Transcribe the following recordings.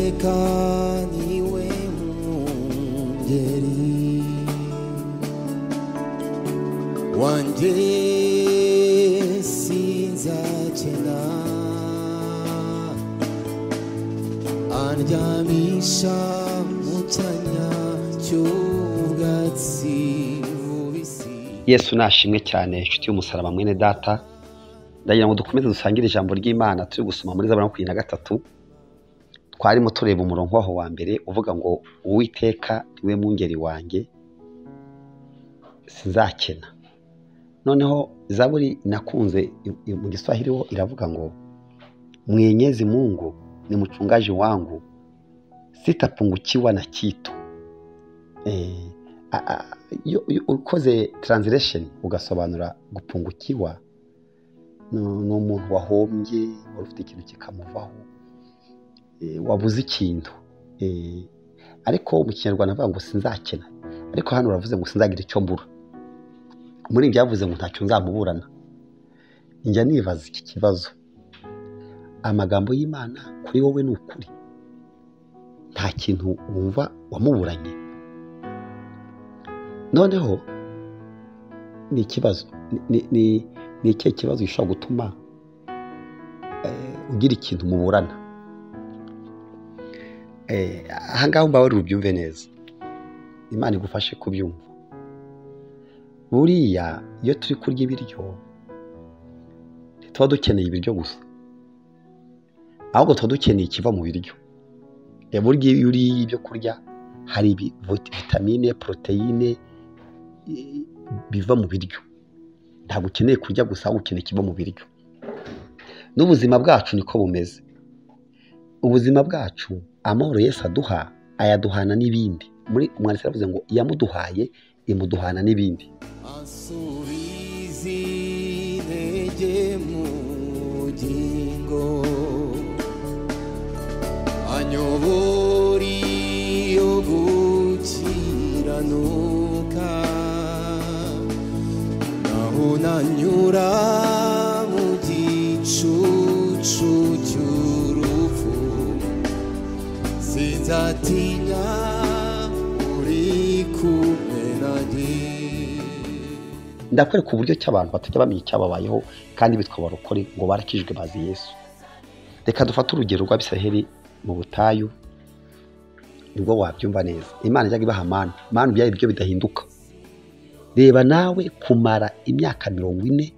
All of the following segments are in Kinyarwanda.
tekanye iwe mwungeri wanjye sinzakena andyamisha mu cyanya cy'ubwatsi bubisi yesu nashimwe cyane inshuti y'umusaraba mwene data ndagira ngo dukomeze dusangire ijambo ry'imana turi gusoma muri zaburi ya makumyabiri na gatatu twarimo tureba umurongo waho wa mbere uvuga ngo uwiteka niwe mwungeri wanjye sinzakena noneho zaburi nakunze i- i- mu giswahili ho iravuga ngo mwenyezi mungu ni muchungaji wangu sitapungukiwa na kitu Eh, a- a- iyo- iyo ukoze translation ugasobanura gupungukiwa ni ni umuntu wahombye wari ufite ikintu kikamuvaho eh, wabuze ikintu Eh, ariko mu kinyarwanda avuga ngo sinzakena ariko hano uravuze ngo sinzagira icyo mbura muri ibyo yavuze ngo ntacyo nzamuburana njya nibaza iki kibazo amagambo y'imana kuri wowe ni ukuri nta kintu wumva wamuburanye noneho ni ikibazo ni ni- ni- ni ikihe kibazo gishobora gutuma eh, ugira ikintu muburana Eh, ahangaha mbawe ubyumve neza imana igufashe kubyumva buriya iyo turi kurya ibiryo tuba dukeneye ibiryo gusa ahubwo tuba dukeneye ikiva mu biryo Eh, burya iyo uriye ibyo kurya hari ibi- vit- vitamine poroteyine eh, biva mu biryo ntabwo ukeneye kurya gusa ahubwo ukeneye ikiva mu biryo n'ubuzima bwacu niko bumeze ubuzima bwacu amahoro Yesu aduha ayaduhana n'ibindi muri umwanditsi aravuze ngo iyamuduhaye imuduhana n'ibindi ansubize intege mu bugingo anyobora iyo gukiranuka naho nanyura mu gicucu cy'urupfu sinzatinya uri kumwe nanjye ndakwereka uburyo ki abantu batajya bamenya icyababayeho kandi bitwa barokore ngo barakijwe bazi yesu reka dufate urugero rw'abisiraheli mu butayu nibwo wabyumva neza imana ijyaga ibaha manu manu byari ibiryo bidahinduka reba nawe kumara imyaka mirongo ine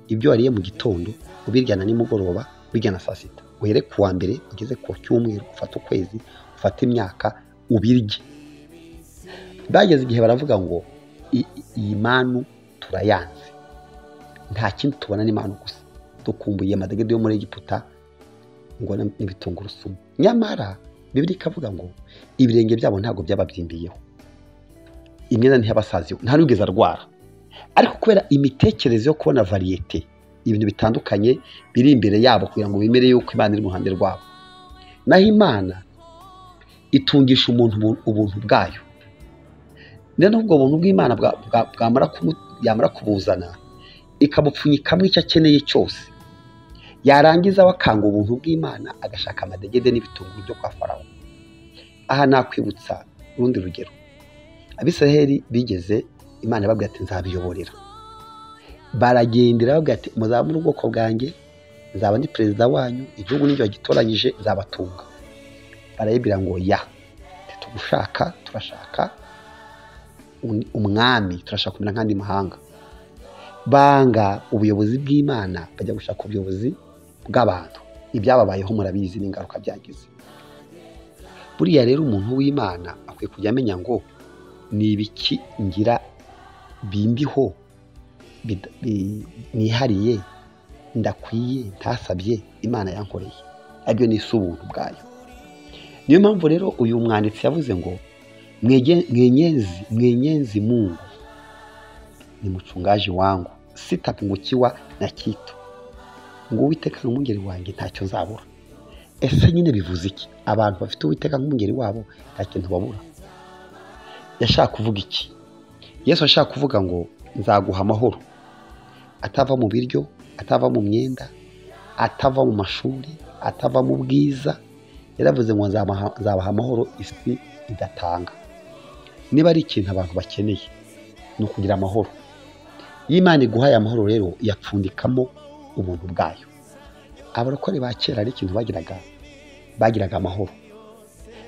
ibyo wariye mu gitondo ubirya na nimugoroba ubirya na saa sita uhere ku wa mbere ugeze ku cyumweru ufate ukwezi ufate imyaka ubirye bageze igihe baravuga ngo "I- iyi manu turayanze nta kindi tubona ni manu gusa dukumbuye amadegede yo muri egiputa ngo na- n'ibitungurusumu nyamara bibiri ikavuga ngo ibirenge byabo ntabwo byababyimbiyeho imyenda ntiyabasaziwe nta n'ugeze arwara ariko kubera imitekerereze yo kubona variyete ibintu bitandukanye biri imbere yabo kugira ngo bemere yuko imana iri mu ruhande rwabo naho imana itungisha umuntu ubu- ubuntu bwayo rero nubwo buntu bw'imana bwa- bwa- bwamara kumu- yamara kubuzana ikamupfunyikamo icyo akeneye cyose yarangiza we akanga ubuntu bw'imana agashaka amadegede n'ibitunguru byo kwa farawo aha nakwibutsa urundi rugero abisiraheli bigeze imana ibabwira ati nzabiyoborera baragendera babwira ati muzabone ubwoko bwanjye nzaba ndi perezida wanyu igihugu n'ibyo wagitoranyije nzabatunga barayibwira ngo ya tugushaka turashaka un- umwami turashaka kumera nk'andi mahanga banga ubuyobozi bw'imana bajya gushaka ubuyobozi bw'abantu ibyababayeho murabizi n'ingaruka byagize buriya rero umuntu w'imana akwiye kujya amenya ngo ni ibiki ngira bimbiho bida- bi- nihariye ndakwiye ntasabye imana yankoreye aribyo ni ubuntu bwayo niyo mpamvu rero uyu mwanditsi yavuze ngo "Mwege- mwenyezi mwenyezi mungu ni mchungaji wangu sitapungukiwa na kitu ngo uwiteka ni umwungeri wanjye ntacyo nzabura ese nyine bivuze iki abantu bafite uwiteka nk'umwungeri wabo nta kintu babura yashaka kuvuga iki yesu ashaka kuvuga ngo nzaguha amahoro atava mu biryo atava mu myenda atava mu mashuri atava mu bwiza yaravuze ngo nzabaha nzabaha amahoro isi idatanga niba ari ikintu abantu bakeneye ni ukugira amahoro iyo imana iguhaye amahoro rero yapfundikamo ubuntu bwayo abarokore ba kera ari ikintu bagiraga bagiraga amahoro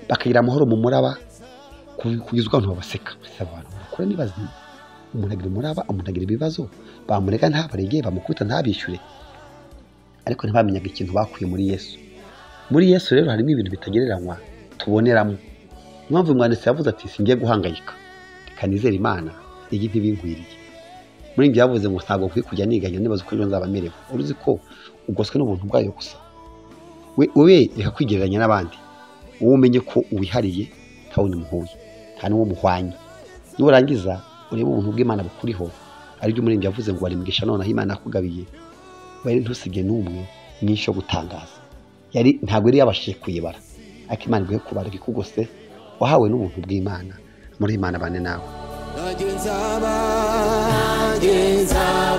bakagira amahoro mu muraba ku- kugeza abantu babaseka ese abo bantu barakora ni bazima umuntu agira umuraba umuntu agira ibibazo bamurega ntabarege bamukubita ntabishyure ariko ntibamenyaga ikintu bakuye muri yesu muri yesu rero harimo ibintu bitagereranywa tuboneramo Niyo mpamvu umwanditsi yavuze ati singiye guhangayika reka nizere imana iyi ntibingwiriye muri njye yavuze ngo ntabwo nkwiye kujya niganya nibaza uko ejo nzaba merewe uruzi ko ugoswe n'ubuntu bwayo gusa we we reka kwigereranya n'abandi wowe umenye ko wihariye nta wundi muhuye nta n'uwo muhwanye nurangiza urebe ubuntu bw'imana bukuriho aribyo umurenge yavuze ngo warimwisha noneho imana yakugabiye wari ntusige n'umwe mwinshi yo gutangaza yari ntabwo yari yabashije kuyibara ariko imana iguhe kubara ikugose wahawe n'ubuntu bw'imana muri imana bane nawe Nagenza ba, nagenza